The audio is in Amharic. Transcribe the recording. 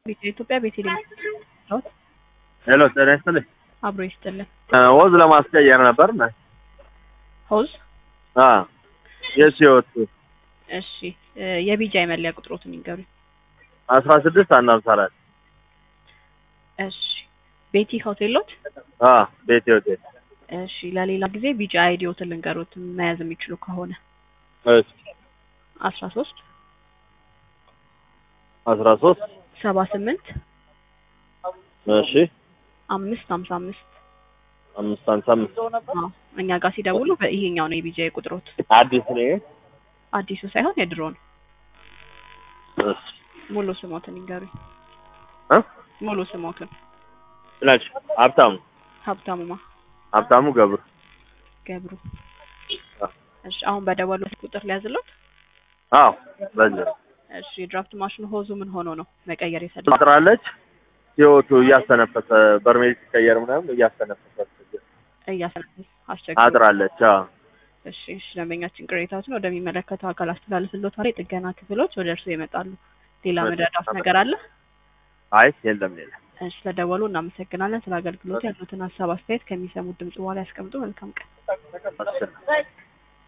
ኢትዮጵያ ቤተልሔም ሄሎ ጤና ይስጥልኝ። አብሮ ይስጥልን። ወዝ ለማስቀየር ነበር እና ሆዝ የስ ህይወት እሺ እ የቢጃይ መለያ ቁጥሮትን ይንገሩኝ። አስራ ስድስት አንድ አምሳ አራት እሺ ቤቲ ሆቴሎት ቤቴ ሆቴል እሺ ለሌላ ጊዜ ቢጫ አይዲዮትን ልንገሩት መያዝ የሚችሉ ከሆነ እሺ አስራ ሶስት አስራ ሶስት ሰባ ስምንት እሺ አምስት ሀምሳ አምስት አምስት ሃምሳ አምስት አዎ እኛ ጋር ሲደውሉ በይሄኛው ነው የቢጃይ ቁጥሮት አዲስ ነው ይሄ? አዲሱ ሳይሆን የድሮ ነው። እሺ ሙሉ ስሞትን ይንገሩኝ። እ ሙሉ ስሞትን ናቸው ሀብታሙ ሀብታሙማ ሀብታሙ ገብሩ ገብሩ። አ። እሺ አሁን በደወሉት ቁጥር ሊያዝሎት። አዎ በዚህ እሺ የድራፍት ማሽኑ ሆዙ ምን ሆኖ ነው መቀየር የፈለገው? ታጥራለች ህይወቱ እያስተነፈሰ በርሜል ሲቀየር ምናምን እያስተነፈሰ እያሰናል አስቸግሮ አጥራለች አዎ እሺ እሺ ደንበኛችን ቅሬታዎችን ወደሚመለከተው አካል አስተላልፍሎታል። የጥገና ክፍሎች ወደ እርስዎ ይመጣሉ። ሌላ መረዳት ነገር አለ? አይ የለም ሌላ እሺ ስለደወሉ እናመሰግናለን። ስለ አገልግሎት ያሉትን ሀሳብ አስተያየት ከሚሰሙት ድምጽ በኋላ ያስቀምጡ። መልካም ቀን። አስር